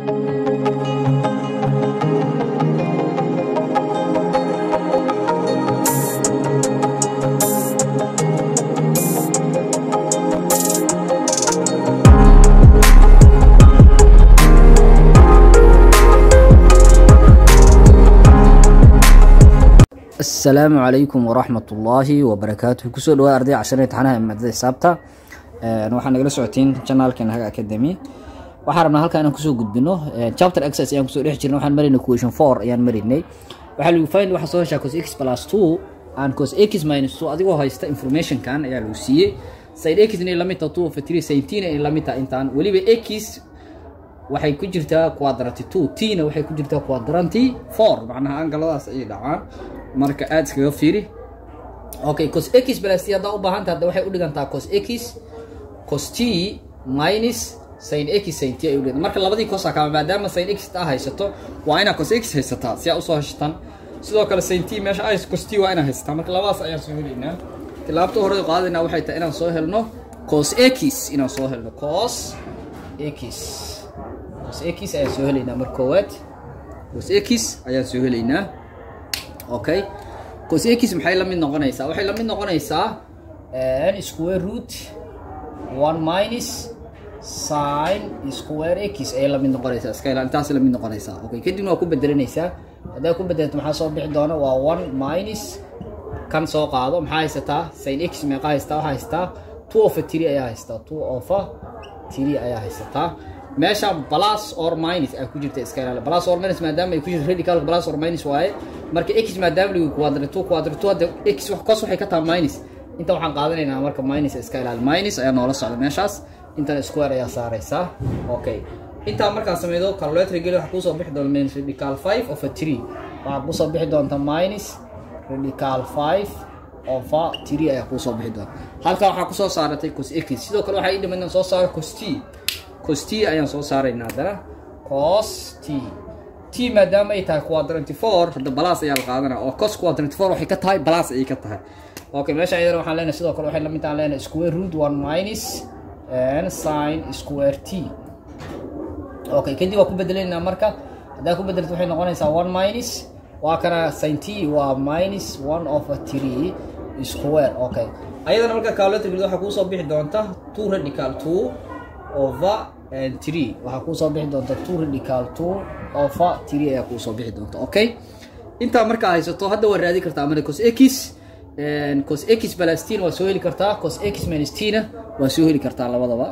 asalaamu calaykum waraxmat ullaahi wabarakaatuh kusoo dhawaad arday cashar imtixaanaha maadada xisaabta waxaa nagala socotiin janaalkan haga academy waxaa rabnaa halkaa inaan kusoo gudbino chapter exercise ayaan kusoo dhex jirnay waxaan marinay question four ayaan marinay waxaa lagu find waxaa soo heshaa cos x plus two and cos x minus two adigoo haysta informationkan ayaa lagu siiyey side x inay lamid tahay two of three seventeen inay lamid tahay intaan weliba x waxay ku jirtaa quadranty two t na waxay ku jirtaa quadranty four macnaha angaladaas ayay dhacaan marka aada iskaga fiiri okay cos x plus t haddaa u baahanta hadda waxay u dhigantaa cos x cos t minus sin x sin t ay u dhigantaa marka labadii cosa kama maadaama sin x taa haysato waa inaa cos x haysataa si aa usoo heshatan sidoo kale sin t meesha ay cos t waa inaa haysataa marka labadaas ayaan soo helaynaa tilaabta hore qaadayna waxay tahay inaan soo helno cos x inaan soo helno cos x cos x ayaan soo helaynaa mar koowaad cos x ayaan soo helaynaa okay cos x maxay la mid noqonaysaa waxay la mid noqonaysaa n square root one minus sin square x ayay la mid noqonaysaa iska ilaa intaas la mid noqonaysaa okay kadibna waa ku bedelanaysaa haddaa ku bedelto maxaa soo bixi doona waa one minus kan soo qaado maxaa haysataa sin x meeqa haystaa waxaa haystaa two of a three ayaa haystaa two of a three ayaa haysataa meesha plus or minus ay ku jirta iska ilaali plus or minus maadaama ay ku jirto radical plus or minus waaye marka x maadaama lagu quadrant two quadrant two hadda x wax kos waxay ka tahay minus inta waxaan qaadanaynaa marka minus iska ilaali minus ayaa noola socda meeshaas intan square ayaa saaraysaa okay intaa markaa sameydo calculator geli waxaa kusoo bixi doona minus radical five of a three waxaa kusoo bixi doonta minus radical five of a three ayaa kusoo bixi doonta halkaa waxaa kusoo saaratay cos x sidoo kale waxaa ii dhiman inaan soo saaro cos t cos t ayaan soo saaraynaa haddana cos t t maadaama ay tahay quadranty four hadda balas ayaa la qaadanaa oo cos quadranty four waxay ka tahay balas ayay ka tahay okay meesha ayadana waxaan leenahay sidoo kale waxay lamid tahan leenahay square root one minus and sin square t okay kadib waa ku bedelaynaa marka haddaa ku bedelto waxay noqonaysaa one minus waa kana sin t waa minus one of a three square okay ayadana marka calculator grid waxaa kuusoo bixi doonta two radical two over and three waxaa kuusoo bixi doonta two radical two over three ayaa kuusoo bixi doonta okay intaa markaa haysato hadda waa raadi kartaa amana cos x cos x plus t na waa soo heli kartaa cos x minus t na waa soo heli kartaa labadaba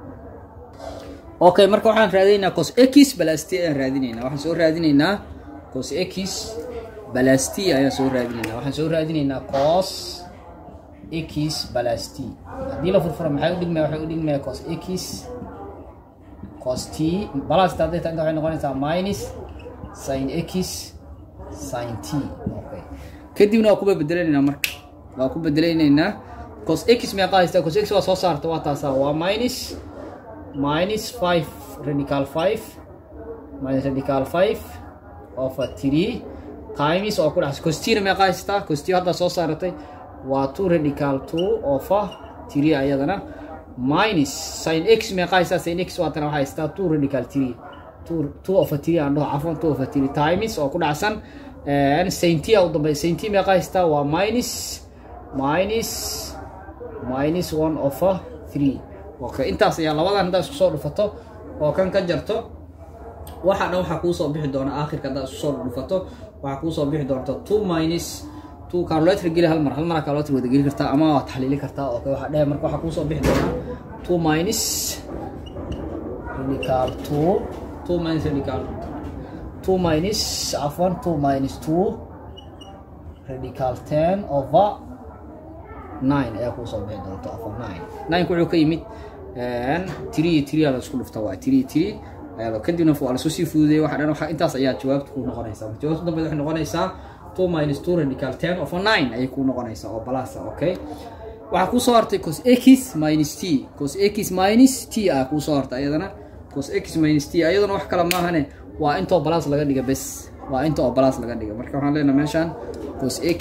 okay marka waxaan raadinaynaa cos x plus t ayaan raadinaynaa waxaan soo raadinaynaa cos x plus t ayaan soo raadinaynaa waxaan soo raadinaynaa cos x plus t haddii la furfura maxay u dhigmaya waxay u dhigmaya cos x cos t balasta hadday tahay inta waxay noqonaysaa minus sin x sin t okay kadibna waa kuba bedelanaynaa marka waa ku bedelanaynaa cos x meeqa haystaa cos x waa soo saarta waa taasaa waa minus minus five radical five minus radical five of a three times oo ku dhaxaysa cos t na meeqa haystaa cos t haddaa soo saaratay waa two radical two of a three ayadana minus sin x meeqa haystaa sin x waatana waxaa haystaa two radical three two two of a three aan dhaho cafwan two of a three times oo ku dhacsan sin t a u dambey sin t meeqa haystaa waa minus minus minus one of a three okay intaas ayaa labadan haddaa isku soo dhufato oo kan ka jarto waxa dhan waxaa kuusoo bixi doona aakhirka haddaa isku soo dhufato waxaa kuusoo bixi doonta two minus two calculator geli hal mar hal mar calculator wada geli kartaa ama waa taxliili kartaa okay waxaa dhehe marka waxaa kuusoo bixi doona two minus radical two two minus radical two minus afwan two minus two radical ten over nine ayaa kuusoo bixi doonta afwan nine nineka wuxuu ka yimid three three la isku dhufta waa three three ayaa kadibna waa lasoo sii fududeeyay waxa dhan waxa intaas ayaa jawaabta ku noqonaysaa jawaabta dambe waxay noqonaysaa two minus two radical ten of a nine ayay ku noqonaysaa oo balasa okay waxaa kusoo hartay cos x minus t cos x minus t ah kusoo hartay ayadana cos x minus t ayadana wax kale maahane waa intoo balas laga dhiga bes waa inta oo balas laga dhiga marka waxaan leenahay meeshaan cos x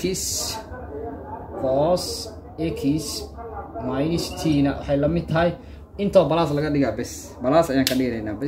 cos x minus t na waxay la mid tahay intoo balas laga dhigaa bes balas ayaan ka dhiganaynaa bes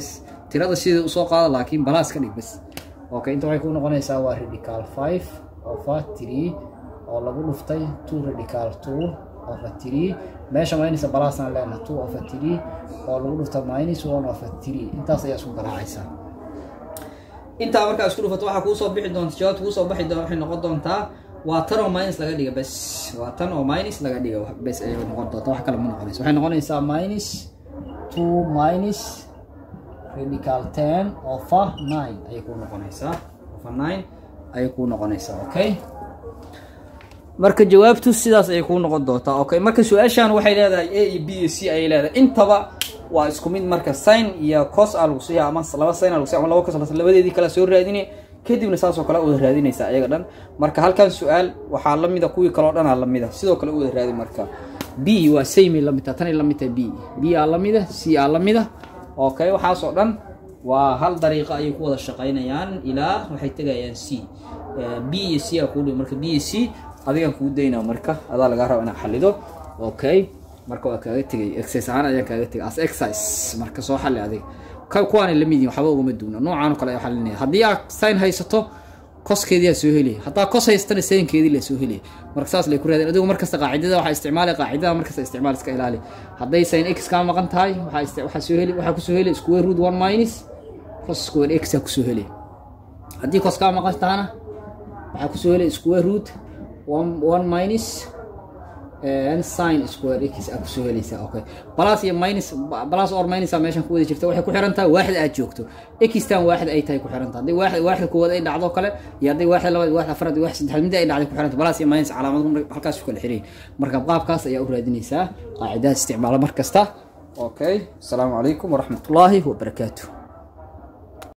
tirada sideeda usoo qaada laakiin balaas ka dhig bas okay inta waxay kuu noqonaysaa waa radical five over three oo lagu dhuftay two radical two over three meesha minus balaasaan leenahay two over three oo lagu dhufta minus one over three intaas ayaa isku garaacaysaa intaa markaa isku dhufato waxaa kuusoo bixi doonta jawaabta kuusoo baxi doon waxay noqon doontaa waa tan oo minus laga dhiga bes waa tan oo minus laga dhiga bes ayay noqon doonta wax kale ma noqonayso waxay noqonaysaa minus two minus radical ten over nine ayay kuu noqonaysaa over nine ayay kuu noqonaysaa okay marka jawaabtu sidaas ayay kuu noqon doontaa okay marka su-aashan waxay leedahay a iyo b iyo c ayay leedahay intaba waa isku mid marka sin iyo cos a lagu siiya ama laba sin a lagu siiya ama laba cos labadeedii kala soo raadine kadibna saasoo kale u wada raadinaysa ayaga dhan marka halkan su-aal waxaa lamida kuwii kaleo dhan aa lamida sidoo kale u wada raadi marka b waa samey lamid taha tanay lamid tahay b b aa lamida c aa lamida okay waxaasoo dhan waa hal dariiqo ayay ku wada shaqaynayaan ilaa waxay tegayaan c b iyo c aa kuu dhibi marka b iyo c adigaan kuu daynaa marka adaa lagaa raba inaad xalido okay marka waa kaaga tegay exercise ahaan ayaan kaaga tegay as exercise marka soo xalli adiga kuwaanay lamid yihin waxba ugama duuna noocaan oo kale ayaa xalinaya haddii aad sign haysato koskeedii aa soo helaya haddaa kos haystana saynkeedii la soo helaya marka saas lay ku raadeen adigu markasta qaacidada waxaa isticmaali qaacidada markasta isticmaal iska ilaali hadday sin x kaa maqan tahay waxaa waxaa soo heli waxaa kusoo helay square root one minus cos square x aa kusoo helay haddii cos kaa maqan tahana waxaa kusoo helay square root one one minus sin square x aa kusoo helaysaa okay plus iyo minus plus or minus aa meeshan ku wada jirta waxay ku xiran tahay waaxid aad joogto xtan waaxid ay tahay ku xiran tahay haddii waaxid waaxid koowaad ay dhacdo kale iyo haddii waaxid labaad waaxid afraad iyo waaxid saddexaad mid ay dhacday ku xiran tahay plus iyo minus calaamad halkaas ku kala xiran marka qaabkaas ayaa u raadinaysaa qaacidaha isticmaala mar kasta okay asalaamu calaykum waraxmatullaahi wabarakaatuh